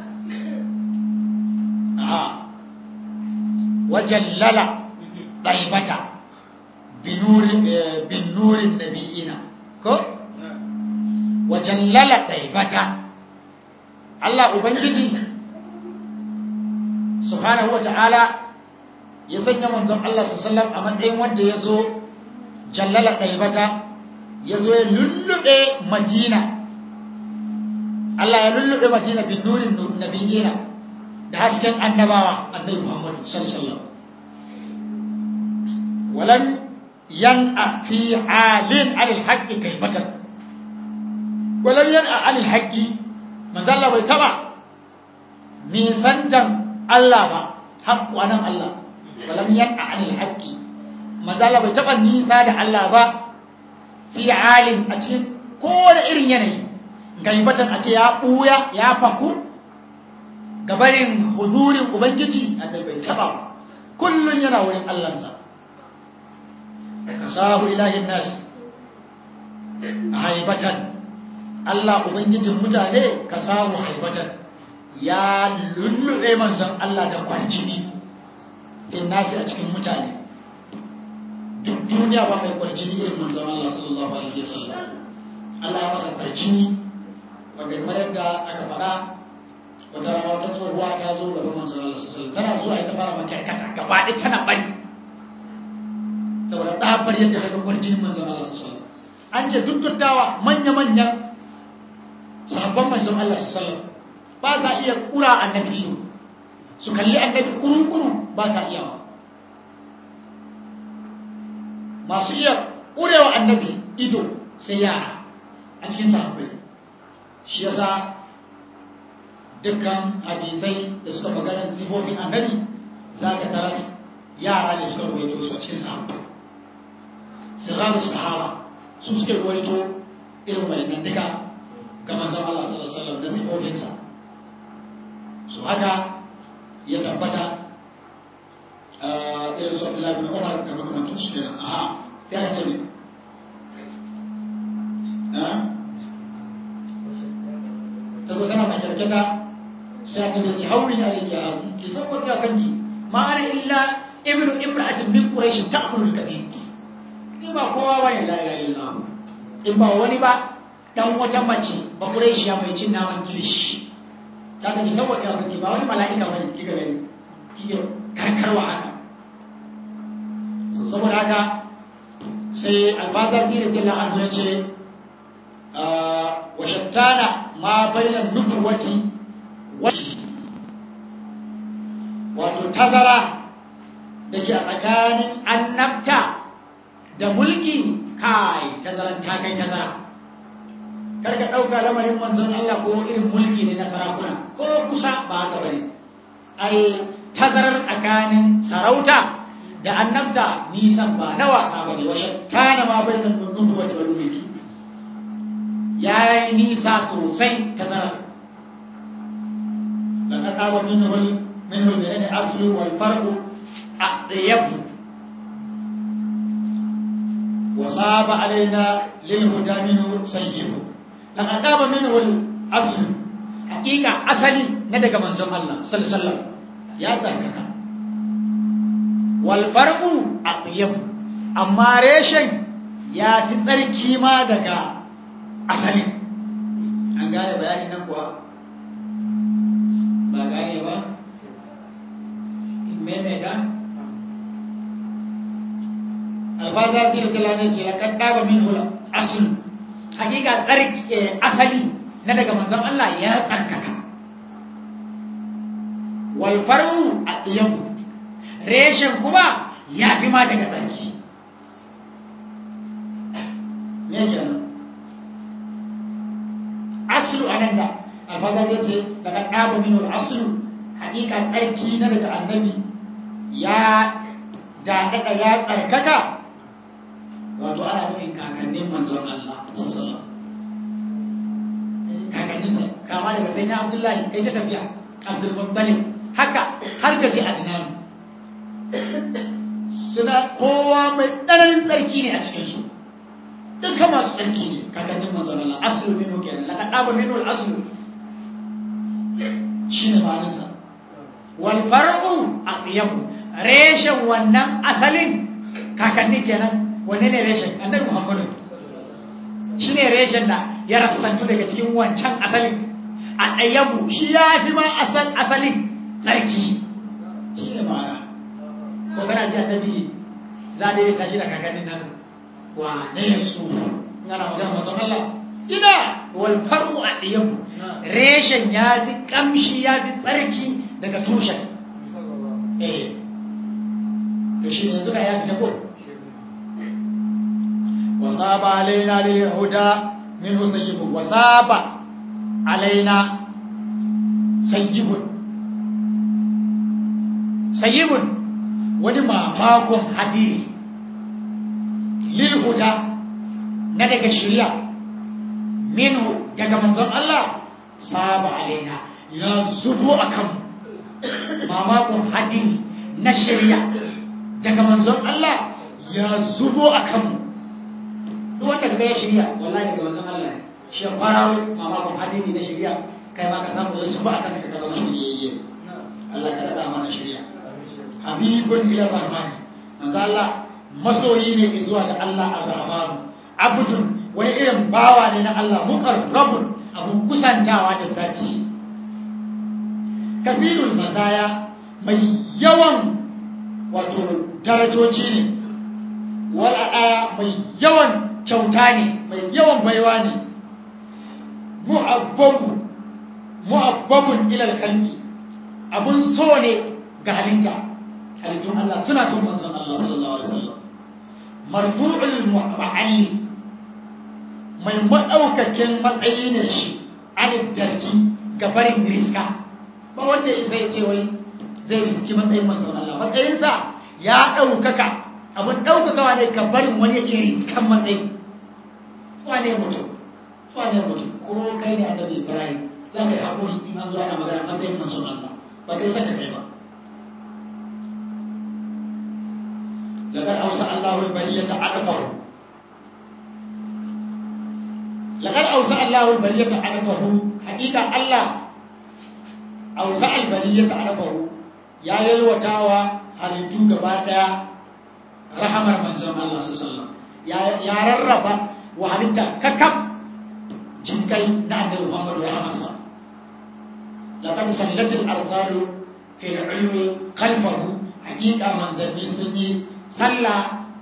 aha wajallala daibata binurin binurin nabiyina ko wajallala daibata Allah ubangiji subhanahu wataala ya sanya manzon Allah sallallahu alaihi wasallam a matsayin wanda yazo jallala daibata yazo ya lullube Madina Allah ya lullube Madina bin nurin nabiyina da hasken annabawa annabi Muhammad sallallahu alaihi wasallam walam yan'a fi halin alil haqqi kaybatan walam yan'a alil haqqi manzo Allah bai taba nisantan Allah ba haqqu anan Allah walam yan'a alil haqqi manzo Allah bai taba nisa da Allah ba fi halin a cikin kowane irin yanayi gaibatan a ce ya ɓuya ya faku gabarin hudurin ubangiji annabi bai taba kullun yana wurin allansa ka sahu ilahin nas haibatan allah ubangijin mutane ka samu haibatan ya lullube manzon allah da kwarjini in nafi a cikin mutane duk duniya ba mai kwarjini irin manzon allah sallallahu alaihi wasallam allah ya masa kwarjini wanda kamar yadda aka faɗa wata rana wata tsohuwa ta zo gaban manzon Allah sallallahu alaihi tana zuwa ita fara makarkata gaba ɗaya tana bari saboda tsabar yadda daga kwarjinin manzon Allah sallallahu alaihi an ce duk dattawa manya-manyan sahabban manzon Allah sallallahu ba sa iya kura annabi ido su kalli annabi kuru-kuru ba sa iya masu iya kurewa annabi ido sai yara a cikin sahabbai shi yasa dukkan hadisai da suka magana sifofin annabi za ka taras yara ne suka ruwaito su a cikin sahabbai sirraru sahaba su suka ruwaito irin wayannan duka ga manzon Allah sallallahu alaihi wasallam da sifofinsa su haka ya tabbata irin su Abdullahi bin Umar da makamantan su kenan aha ya ce ne ta zo tana makyarkyata sai annabi ya ce hauri na rike hazi ki san wanda kanki ma ana illa ibnu imra'atin min quraish ta'kulu al-katim ni ba kowa bane la ilaha illallah in ba wani ba dan wata mace ba Qurayshiya mai cin naman kilishi ta ga saboda ya kake ba wani mala'ika bane kika gani kike karkarwa haka so saboda haka sai albazati radiyallahu anhu ya ce wa shattana ma bainan nubuwati wa wato tazara da ke a tsakanin annabta da mulki kai tazaran ta kai tazara karka ɗauka lamarin manzon Allah ko irin mulki ne na sarakuna ko kusa ba haka bane ai tazarar tsakanin sarauta da annabta nisan ba na wasa bane wa shattana ma bainan nubuwati wal mulki ya yi nisa sosai tazarar لقد أبى منه منه الذي أصل والفرق أطيب وصاب علينا للهدى منه سيب لقد أبى منه الأصل حقيقة أصلي ندق من زم الله صلى الله عليه وسلم يا ذاكك والفرق أطيب أما ريشن ya fi tsarki ma daga asalin an gane bayani nan kuwa ba gane ba maimaita alfaza fi da talane ce ya kadda ba min hula asul hakika tsarki asali na daga manzon Allah ya tsarkaka wal faru adiyamu reshen kuma ya fi ma daga tsarki ne kenan aslu anan da alfaza ya ce daga ɗaba min hula aslu hakika tsarki na daga annabi ya daɗaɗa ya tsarkaka wato ana nufin kakannin manzon Allah sallallahu kakanninsa kama daga sai na Abdullahi kai ta tafiya Abdul Muttalib haka har gaji Adnan suna kowa mai tsananin tsarki ne a cikin su dukkan masu tsarki ne kakannin manzon Allah aslu minhu kenan laqad aba minhu al-aslu shine ma'anarsa wal far'u aqyamu reshen wannan asalin kakanni kenan wanne ne reshen annabi muhammadu shi ne reshen da ya rasantu daga cikin wancan asalin a ɗayyabu shi ya fi ma asalin tsarki shi ne ma'ana ko kana ji annabi za a yi tashi da kakannin nasu wa ne su ngana magana mazan Allah ina wal faru a ɗayyabu reshen ya fi kamshi ya fi tsarki daga tushen eh to shi ne duka ya fita ko وصاب علينا للهدى منه سيب وصاب علينا سيب سيب wani mamakon hadiri lilhuda na daga shirya minhu daga manzon Allah saba alaina ya zubo a kan mamakon hadiri na shirya daga manzon Allah ya zubo a kanmu duk wanda kaga ya shirya wallahi daga wanzan Allah ne shi kwararo mamakon hadini na shirya kai ma ka samu yasu ba akan ka zama shiryayye Allah ka rada mana shirya habibun ila rahman manzo Allah masoyi ne zuwa ga Allah ar-rahman abdun wani irin bawa ne na Allah muqarrabun abun kusantawa da zaki kasirul mazaya mai yawan wato darajoci ne wala aya mai yawan kyauta ne mai yawan baiwa ne mu'abbabu mu'abbabun ilal khalqi abun so ne ga halitta halittun Allah suna son manzon Allah sallallahu alaihi wasallam marfu'ul mu'alli mai madaukakin matsayi ne shi an darki gabarin riska ba wanda isa ya ce wai zai riski matsayin manzon Allah matsayinsa ya ɗaukaka abin ɗaukakawa ne ka barin wani iri kan matsayi wane mutum wane mutum ko kai ne annabi ibrahim za ka yi haƙuri in an zo ana magana matsayin manzon Allah ba kai saka kai ba لقد أوسع الله البرية عرفه لقد أوسع الله البرية عرفه حقيقة الله أوسع البرية عرفه يا يلوتاوا halittu gaba daya rahamar manzon Allah sallallahu ya rarraba wa halitta kakam jinkai na annabi Muhammad ya masa laqad sallatil arsalu fi al-ilmi khalfahu haqiqa manzanni sun yi sallah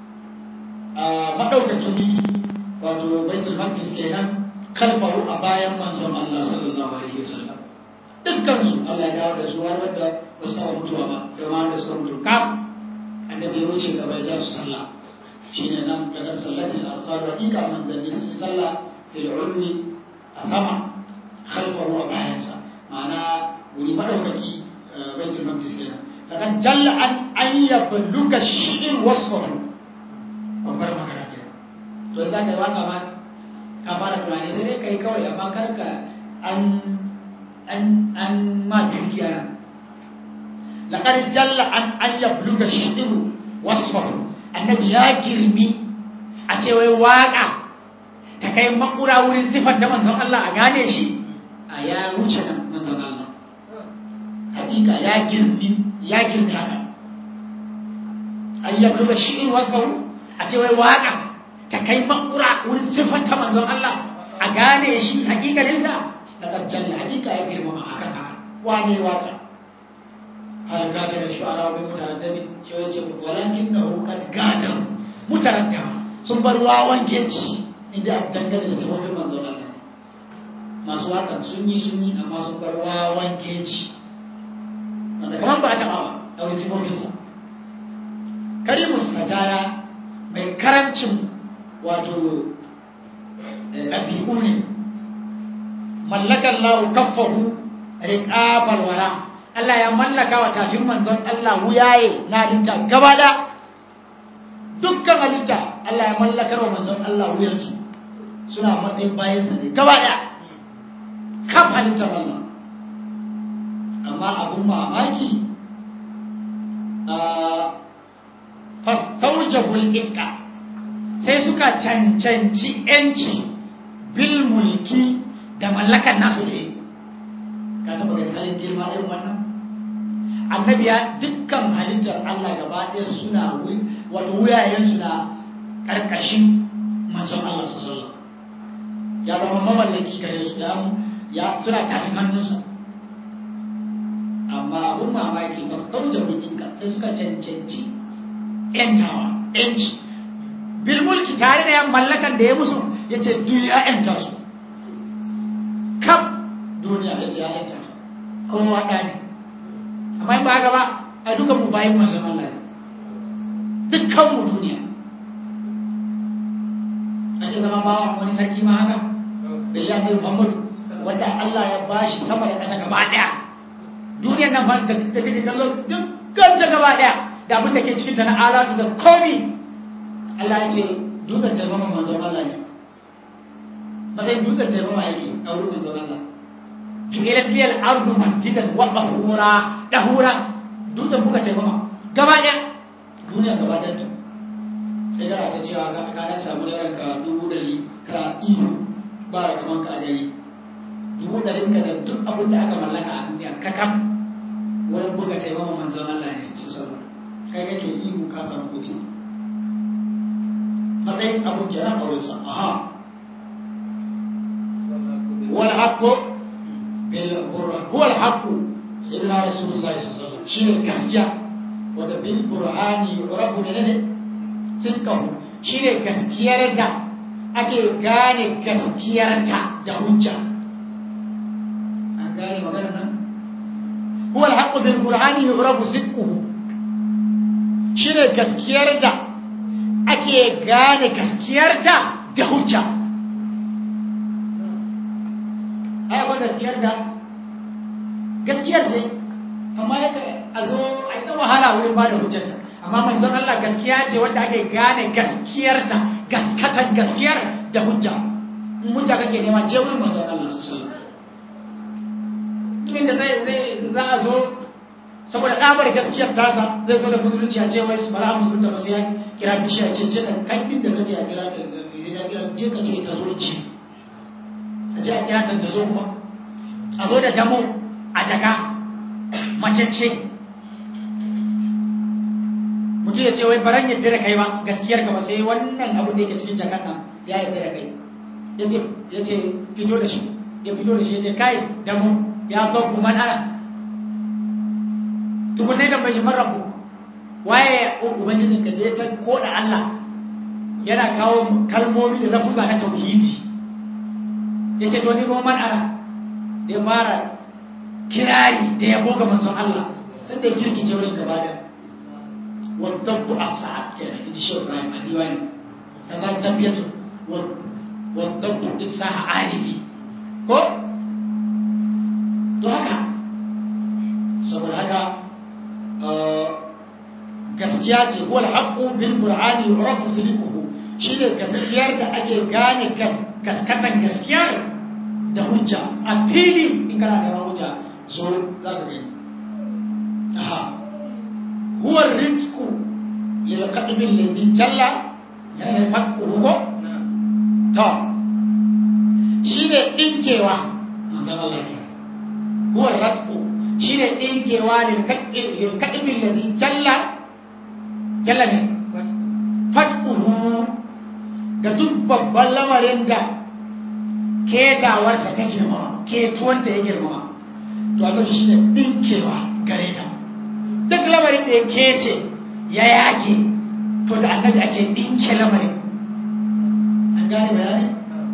madaukakin wato baitul maqdis kenan khalfahu a bayan manzon Allah sallallahu alaihi wasallam dukkan su Allah ya dawo da su har wanda ba su taba mutuwa ba da ma da suka mutu kam annabi ya wuce gaba ya su sallah shine nan daga sallatin arsal hakika manzanni sun yi sallah fil ulwi a sama khalfahu a bayansa ma'ana wuri madaukaki baitul maqdis kenan lakan jalla an an yabluka shi'in wasfahu babbar magana ke to za ka yi waka ma ka fara tunani sai dai kai kawai amma karka an an an ma dukiya lakan jalla an an yabluka shi'in wasfahu annabi ya girmi a ce wai waka ta kai makura wurin sifar ta manzon Allah a gane shi a ya wuce nan manzon Allah hakika ya girmi ya girmi haka ayyab duka shi'in wasfahu a ce wai waka ta kai makura wurin sifar ta manzon Allah a gane shi hakikalin sa daga jalla hakika ya girma a kan haka wane waka har gada da shu'ara wa mutaraddami shi ya ce walakin na hukar gadar mutaranta sun bar wawan geci inda a dangane da sifofin manzon Allah masu wakan sun yi sun yi amma sun bar wawan geci wanda kamar ba a taɓa ba a wani sifofinsa karimus sajaya mai karancin wato ɗabi'u ne mallakan lahu kaffahu riƙabar wara Allah ya mallaka wa tafin manzon Allah wuyaye na halitta gaba da dukkan halitta Allah ya mallakar wa manzon Allah wuyansu suna matsayin bayansa ne gaba da kaf halittar Allah amma abun mamaki a fastaujabul ifka sai suka cancanci yanci bil mulki da mallakan nasu ne ka taba ganin halin girma irin wannan annabi ya dukkan halittar Allah gaba ɗaya suna wato wuyayen suna karkashin manzon Allah sallallahu ya zama mamallaki gare su ya suna tashin hannunsa amma abun mamaki ba su kauce ɗinka sai suka cancanci ‘yantawa ‘yanci bil mulki tare da yan mallakan da ya musu ya ce duk ya ‘yanta su kam duniya ya ce ya ‘yanta su kowa ɗa ne amma in ba haka ba a duka mu bayan manzon Allah ne dukkan mu duniya ake zama bawa wani sarki ma haka bai ya kai Muhammadu wanda Allah ya bashi sama da ƙasa gaba ɗaya duniyar nan ba da kake kallo dukkan ta gaba ɗaya da abin da ke cikin ta na alatu da komi Allah ya ce dukkan ta zama manzon Allah ne matsayin dukkan ta zama yake a wurin manzon Allah ju'ilat liyal ardu masjidan wa tahura tahura dukkan buka ta zama gaba ɗaya duniya gaba ɗaya ta sai da ta cewa ka ka dan samu da ranka dubu dari kana ihu ba kaman ka a gari dubu ɗarin ka da duk abin da aka mallaka a duniya kakam wurin buga taimama manzon Allah ne su sallah kai kake ihu ka samu kuɗi matsayin abun kenan a wurinsa aha wal haqqu bil burhan huwa al haqqu sayyidina rasulullahi sallallahu alaihi wasallam shine gaskiya wanda bil burhani yurafu menene sidqahu shine gaskiyar da ake gane gaskiyarta da hujja an gane maganar nan huwa al haqqu bil burhani yurafu sidquhu shine gaskiyar da ake gane gaskiyarta da hujja ai akwai gaskiyar da gaskiyar ce amma ya a zo a yi wahala wurin ba da hujjarta amma manzon Allah gaskiya ce wanda ake gane gaskiyarta gaskatan gaskiyar da hujja in hujja kake nema je wurin manzon Allah su sallam da zai za a zo saboda ɗabar gaskiyar tasa zai zo da musulunci a cewa su bara musulunta ba sai ya kira bishiya ce ce kan kan inda ka ce a kira ka je ka ce ta zo ci a je a kira ta ta zo kuma a zo da damo a jaka macece mutum ya ce wai baran yadda da kai ba gaskiyar ka ba sai wannan abin da yake cikin jakar nan ya yadda da kai ya ce fito da shi ya fito da shi ya ce kai da mu ya babu man ana tukunai da bai shi marabu waye ubangijin ka je ta koda Allah yana kawo kalmomi da lafuza na tauhidi ya ce to ni kuma man ana da ya fara kirari da ya goga manzon Allah sun da ya kirkice wurin gaba da wadabbu a sa'ad kenan in ji shi Ibrahim a diwani sannan dabbiyatu wadabbu ifsaha alifi ko to haka saboda haka gaskiya ce wal haqqu bil qur'ani yurafu sidquhu shine gaskiyar da ake gane gaskatan gaskiyar da hujja a fili in kana da hujja zo za ka gani aha huwa rizqu lil qalbi alladhi jalla yana fakku ko to shine dinkewa manzon Allah ke huwa rizqu shine dinkewa lil qalbi alladhi jalla jalla ne fakku ga duk babban lamarin da ketawarsa ta girmama ketuwanta ya girmama to annabi shi ne ɗinkewa gare ta duk lamarin da ya kece ya yake to da annabi ake ɗinke lamarin an gane bayani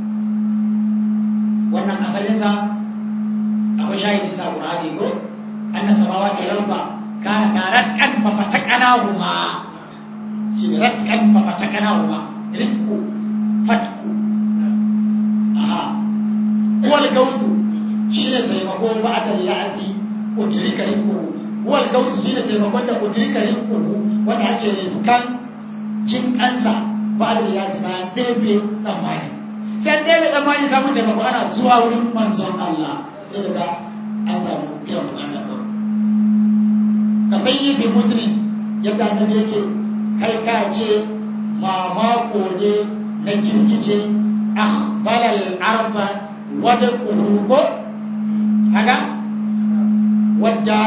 wannan asalinsa akwai shahidin sa ƙur'ani ko anna samawa ta lamba kana ta ratkan fa fatakana huma shi ne ratkan fa fatakana huma rizku fatku aha wal gautu shine taimako ba da ya'asi udrika rizquhu wal gautu shine taimakon da udrika rizquhu wanda ake riskan jin kansa ba da ya'asi bayan ɗebe tsammani sai ɗebe tsammani samun taimako ana zuwa wurin manzon Allah sai daga an samu biyan bukata kawai ka san yi bi muslim yadda annabi yake kai ka ce mamako ne na girgije akhbalal arba wadda kuruko haka wadda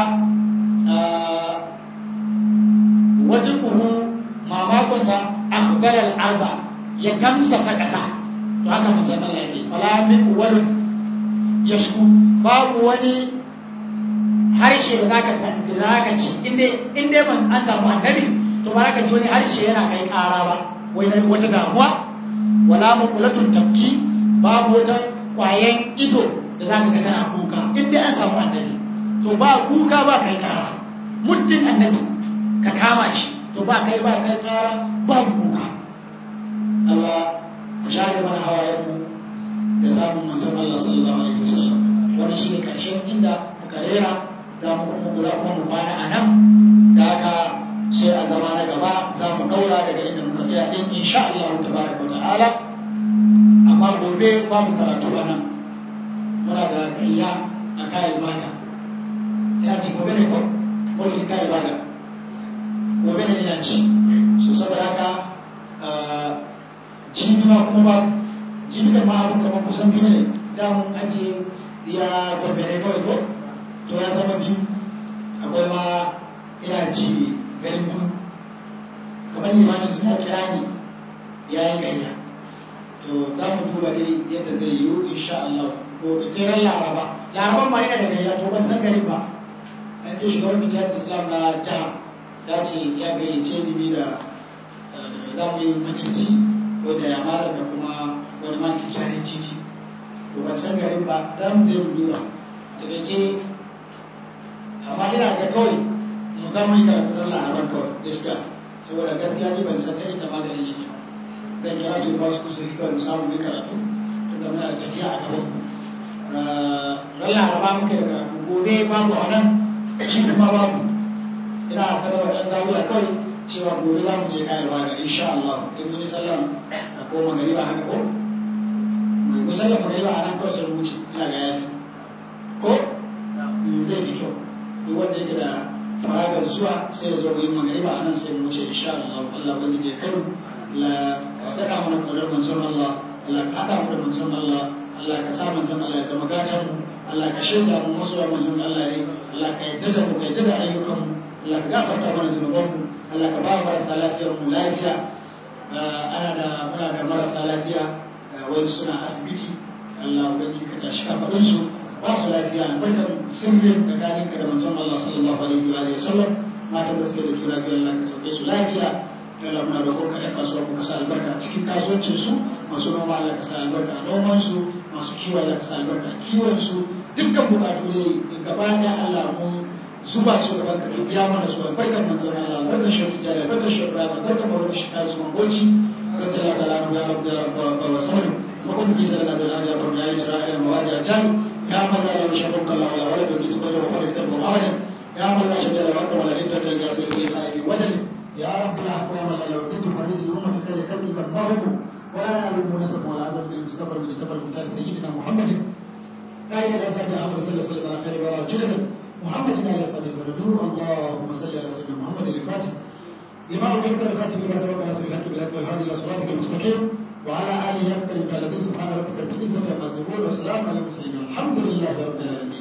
wadda kuhu mamakonsa akhbalal arba ya tamsasa ƙasa to haka musamman yake wala min wani ya shu babu wani harshe da zaka san da zaka ci inda inda ban an samu annabi to ba ka ji wani harshe yana kai ƙara ba wai wata damuwa wala makulatun tafki babu wata kwayan ido da za ka ga tana kuka inda an samu annabi to ba kuka ba kai kara muddin annabi ka kama shi to ba kai ba kai kara ba kuka Allah ku share mana hawayen mu da samun manzon Allah sallallahu alaihi wasallam wannan shine karshen inda muka rera da mu kuma za kuma mu kwana a nan da haka sai a zama na gaba za mu daura daga inda muka tsaya din insha Allah tabaraka wa ta'ala amma gobe babu karatu a nan muna da kayya a kayan bada ya ce gobe ne ko wani kayan bada gobe ne yana ci so saboda haka jibi ma kuma ba jibi da ma abin kamar kusan biyu ne damun ajiye ya gobe ne kawai ko to ya zama biyu akwai ma ina ci garin gudu kamar limanin suna kira ni ya yi gayya to za mu duba dai yadda zai yiwu insha Allah ko sai ran laraba laraban ma yana da gayya to ban san garin ba an ce shugaban bijiyar islam na jiha ya ce ya gayyace ni da za mu yi majalisi ko da ya malam da kuma wani man cuta ne cici to ban san garin ba za mu je mu duba takaice amma ina ga kawai mu za mu yi karatu ran laraban kawai gaskiya saboda gaskiya ni ban san ta inda maganin yake ba zan kira su ba su kusuri kawai samu mai karatu tunda muna da tafiya a gaban ran laraba muke da karatu gobe babu a nan shi kuma babu ina sanarwa ɗan zawuya kawai cewa gobe za mu je kayan waga insha Allah in mun yi sallan a ko magariba haka ko mu sallan magariba a nan kawai sai mu wuce ina ga yafi ko zai fi kyau duk wanda yake da faragar zuwa sai ya zo mu yi magariba a nan sai mu wuce insha Allah Allah wanda je kai la daɗa mana ƙaunar manzon Allah Allah ka haɗa mu da manzon Allah Allah ka sa manzon Allah ya zama gatan mu Allah ka shaida mu masoya manzon Allah ne Allah ka yadda da mu ka yadda da ayyukan mu Allah ka gafarta mana zunubanmu Allah ka ba marasa lafiyar mu lafiya ana da muna da marasa lafiya wai suna asibiti Allah ubangi ka tashi kafaɗin su ba su lafiya albarkan sirrin tsakanin ka da manzon Allah sallallahu alaihi wa alihi wasallam matan da suke da juna biyu Allah ka sauke su lafiya Allah muna roƙon ka ɗan kasuwa ku sa albarka cikin kasuwancin su masu noma Allah ka sa albarka a noman su masu kiwo Allah ka sa albarka a kiwon su dukkan bukatu ne gaba ɗaya Allah mun zuba su gaban ka biya mana su albarkan manzon Allah albarkan shi tijjani albarkan shi Ibrahim albarkan mawlana shi kasu mangoci radiyallahu ta'ala ya rabbi ya rabbi wa sallam وقل في سنة الآن يقول يا إجراء المواجهة جاي يا من لا يشرك الله ولا ولد وكيس بجر وقل اكتبه أبدا يا من لا شجر وقت ولا جدة الجاسر في خائف وجل يا رب لا أقوى من لا يردد فريز الأمة خير خلقك المغرب ولا نعلم نسب ولا عزم للمستقبل المجتبى المختار سيدنا محمد لا إله إلا أنت أمر صلى الله عليه وسلم على خير وراء جلدا محمد عليه الصلاة والسلام اللهم صل على سيدنا محمد الفاتح لما أمرت الخاتم لما سبق ناس بالحق بالحق والهادي إلى صراطك المستقيم وعلى آله يقبل الذين سبحان ربك رب العزة عما يصفون وسلام على المرسلين الحمد لله رب العالمين